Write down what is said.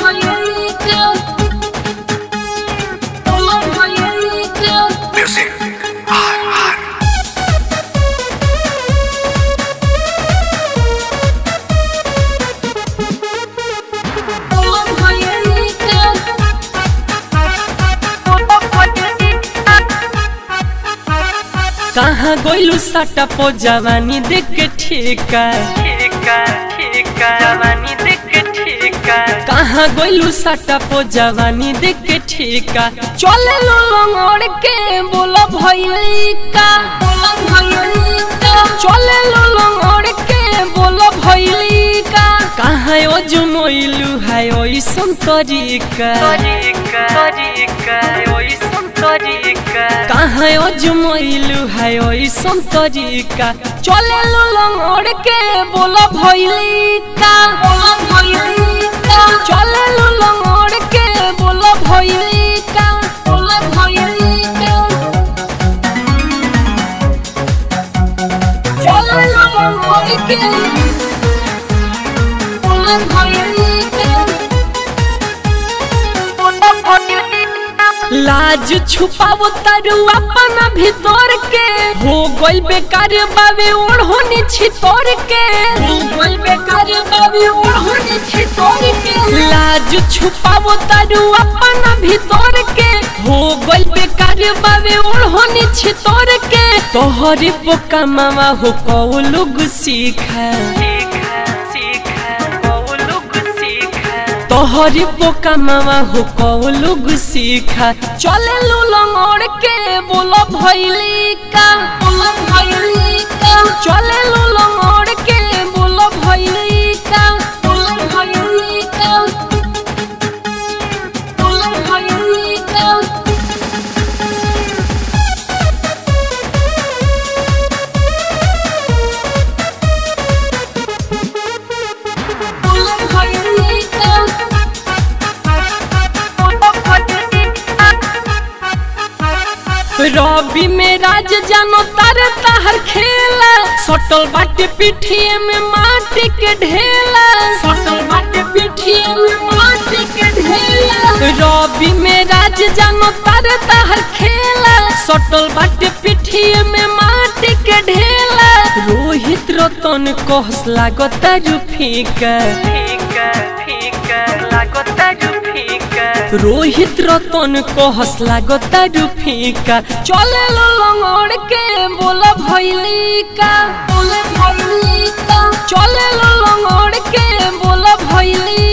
Music. R, R. कहाँ गोइलू साटा पो जवानी देख के ठेका जवानी देख के ठेका कहाँ गोइलू साटा पो जवानी देख के ठेका चले लो लंगड़ के बोला भैली का चले लो लंगड़ के बोला भैली का कहाँ ओ जुमोइलू है ओइसन तरीका कहाँ ओ जुमोइलू है ओइसन तरीका चले लो लंगड़ के बोला भैली का चले लो लंगड़ के बोला भैली का बोला भैली का चले लो लंगड़ के बोला भैली का लाज छुपावो तारू अपना भीतर के हो गइल बेकार बाबे ओढ़ोनी छितोर के हो गइल बेकार बाबे ओढ़ोनी छितोर के लाज छुपावो तारू अपना भीतर के हो गइल बेकार बाबे ओढ़ोनी छितोर के तोहरे पोका मामा हो कौ लोग सीखा तोहरी पोका मामा हो कौ लोग सीखा चले लो लंगड़ के बोलो भैली का चले लो लंगड़ के बोलो भैली का बोलो भैली का बोलो भैली का बोलो भैली का रवि में राज जानो तारे ताहर खेला सटल बाटे पिठिए में माटी के ढेला सटल बाटे पिठिए में माटी के ढेला रवि में राज जानो तारे ताहर खेला सटल बाटे पिठिए में माटी के ढेला रोहित रतन कहस लागता रुफीका रोहित रतन कहस लागता रुफीका चले लो लंगड़ के बोला भैली का बोले भैली का चले लो लंगड़ के बोला भैली